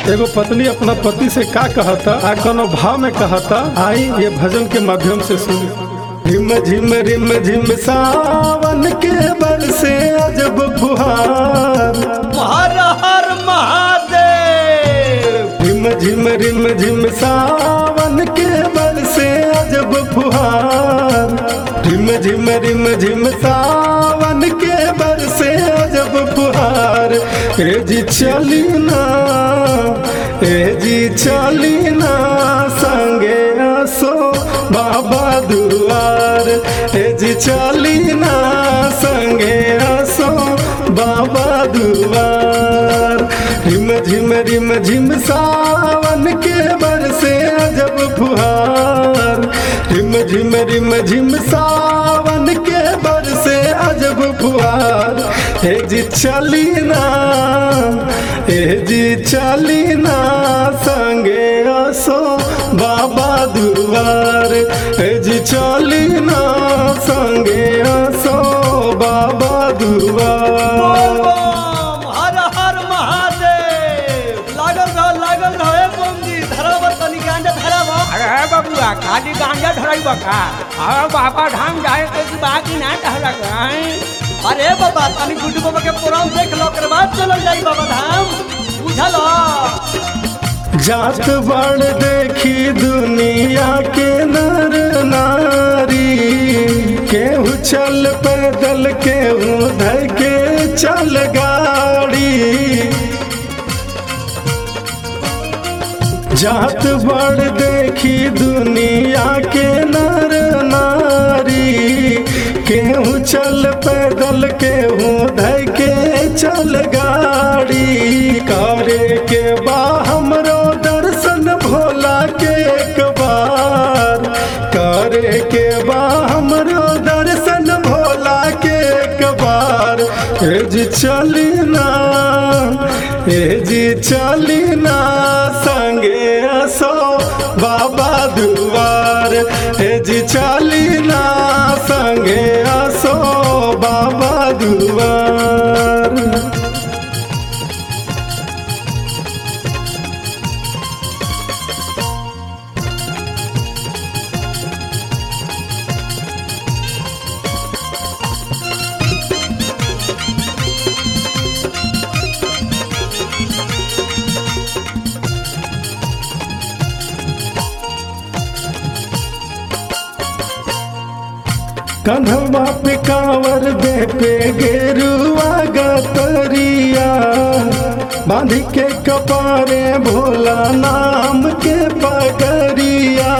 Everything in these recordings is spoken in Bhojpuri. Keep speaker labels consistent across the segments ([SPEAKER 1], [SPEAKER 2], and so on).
[SPEAKER 1] एगो पत्नी अपना पति से का कहता आ कोनो भाव में कहता आई ये भजन के माध्यम से सुन झिम झिम रिम झिम सावन के बरसे अजब फुहार
[SPEAKER 2] हर हर महादेव
[SPEAKER 1] झिम झिम रिम झिम सावन के बरसे अजब फुहार झिम झिम रिम झिम सावन के बरसे अजब फुहार ए जी चली ना ए जी चली ना संगे आसो बाबा दुआर ए जी चली ना संगे आसो बाबा दुआर रिम झिम रिम झिम सावन के बरसे अजब फुहार रिम झिम रिम झिम सावन के बरसे अजब फुहार हे जी चली ना हे जी चली ना संगे आसो बाबा दुआर हे जी चली ना संगे आसो बाबा दुआर
[SPEAKER 2] बम, हर हर महादेव लागल रहो लागल रहो ए बमजी धरावर तनी गांजा धरावर
[SPEAKER 3] अरे बबुआ खाली गांजा धरई बका और बाबा धाम जाए के की बाकी ना कहला गई
[SPEAKER 2] अरे बाबा तनी गुड्डू बाबा के प्रोग्राम देख लो ओकर बाद चलल जाई बाबा धाम बुझल
[SPEAKER 1] जात बड़ देखी दुनिया के नर नारी केहू चल पैदल केहू धर के चल गाड़ी जात बड़ देखी दुनिया के नर नारी केहू चल पैदल केहू धर के चल गाड़ी करे के बा हमरो दर्शन भोला के एक बार करे के बा हमरो दर्शन भोला के एक बार ए जी चली ना ए जी चली ना संगे असो बाबा दुआर ए जी चली ना संगे असो बाबा दुआर कन्हवा पे कांवर दे पे गेरुआ गतरिया बांध के कपारे भोला नाम के पगरिया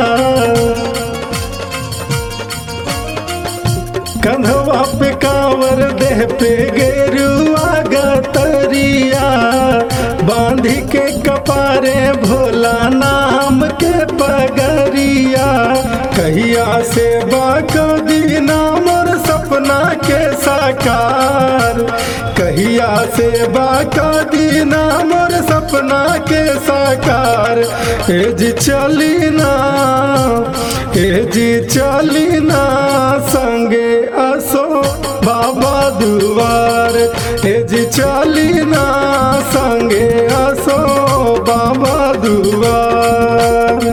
[SPEAKER 1] कन्हवा पे कांवर दे पे गेरुआ गतरिया बांध के कपारे भोला नाम के पगरिया कहिया से बाका दीना मोर सपना के साकार कहिया से बाका दीना मोर सपना के साकार ए जी चली ना ए जी चली ना संगे असो बाबा दुआर ए जी चली ना संगे असो बाबा दुआर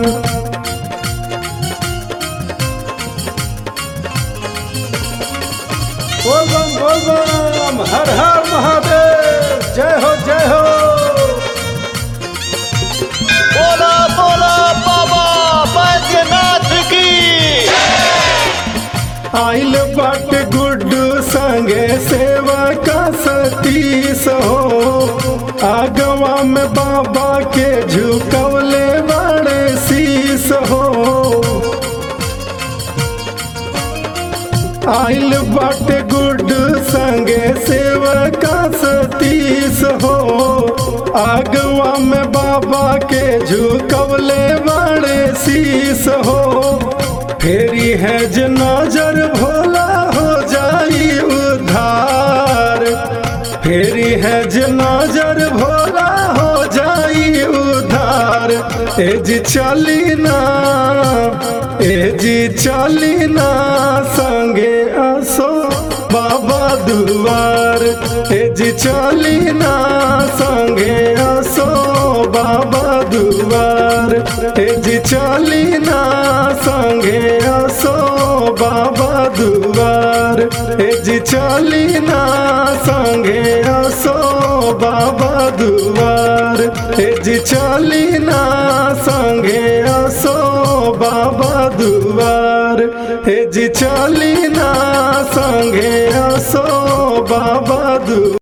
[SPEAKER 1] बोल बम बोल बम हर हर महादेव जय हो जय हो
[SPEAKER 4] बोला बोला बाबा बैद्यनाथ की
[SPEAKER 1] आइल बट गुड्डू संगे सेवा का सतीश हो आगवा में बाबा के झुकवले बड़े शीस हो आइल बट गुड्डू संगे सेवा का सतीश हो आगवा में बाबा के झुकवले बड़े शीस हो फेरी है जो नजर भोला हो जाई उधार फेरी है जो नजर भोला हो जाई उधार ए जी चली ना ए जी चली ना संगे असो बाबा दुआर ए जी चली ना संगे असो बाबा संगे असो बाबा दुआर ए जी चली ना संगे असो बाबा दुआर ए जी चली ना संगे असो बाबा दुआर ए जी चली ना संगे असो बाबा दुआर